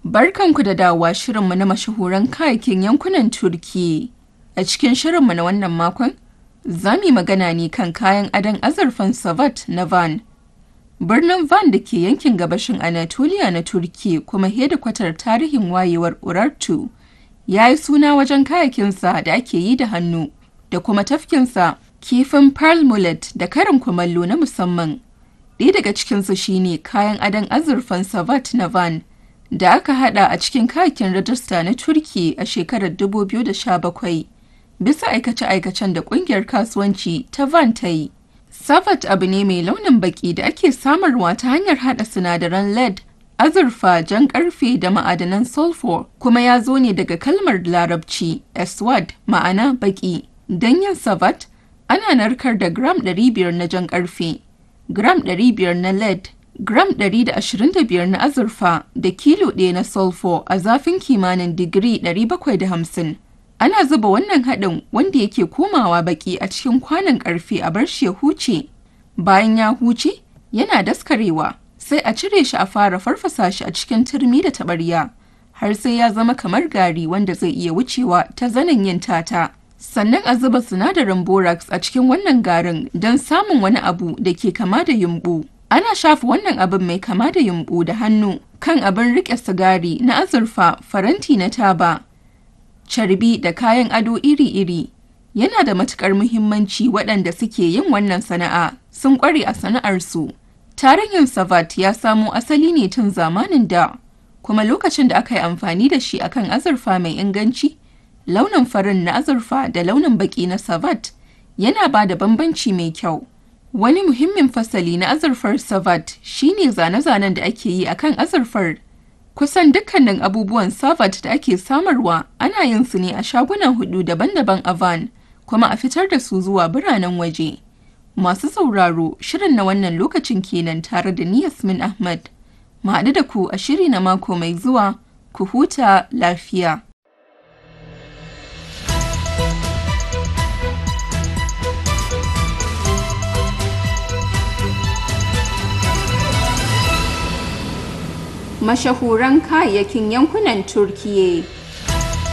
Barkanku da dawowa shirinmu na mashahuran kayakin yankunan Turki. A cikin shirinmu na wannan makon, za mu yi magana ne kan kayan adon azurfan Savat na Van. Birnin Van da ke yankin gabashin Anatolia na Turki kuma hedikwatar tarihin wayewar Urartu, ya yi suna wajen kayakinsa da ake yi da hannu da kuma tafkinsa kifin pearl mullet da karin kumallo na musamman. Ɗaya daga cikinsu shine kayan adon azurfan Savat na Van. da aka hada a cikin kayakin rajista na Turki a shekarar 2017 bisa aikace-aikacen da kungiyar kasuwanci ta Van ta yi. Savat abu ne mai launin baki da ake samarwa ta hanyar hada sinadaran lead, azurfa, jan karfe da ma'adanan sulfur kuma ya zo ne daga kalmar larabci eswad ma'ana baki. Don yin savat ana narkar da gram 500 na jan karfe, gram 500 na lead gram 125 na azurfa da kilo ɗaya na sulfur a zafin kimanin digiri 750. Ana zuba wannan haɗin wanda yake komawa baki a cikin kwanon ƙarfe a bar shi ya huce. Bayan ya huce, yana daskarewa, sai a cire shi a fara farfasa shi a cikin turmi da taɓarya, har sai ya zama kamar gari wanda zai iya wucewa ta zanen yin tata. Sannan a zuba sinadarin borax a cikin wannan garin don samun wani abu da ke kama da yumɓu. Ana shafa wannan abin mai kama da yumɓu da hannu kan abin riƙe sigari na azurfa faranti na taba, carbi da kayan ado iri-iri. Yana da matuƙar muhimmanci waɗanda suke yin wannan sana'a sun ƙware a sana'arsu. Tarihin Savat ya samo asali ne tun zamanin da, kuma lokacin da aka yi amfani da shi akan azurfa mai inganci, launin farin na azurfa da launin baƙi na Savat yana ba da bambanci mai kyau. Wani muhimmin fasali na azurfar Savat shine zane-zanen da ake yi akan azurfar. Kusan dukkanin abubuwan Savat da ake samarwa ana yin su ne a shagunan hudu daban-daban a Van, kuma a fitar da su zuwa biranen waje. Masu sauraro shirin na wannan lokacin kenan tare da ni Yasmin Ahmad. Mu haɗu da ku a shiri na mako mai zuwa, ku huta lafiya. mashahuran kayayyakin yankunan Turkiyya.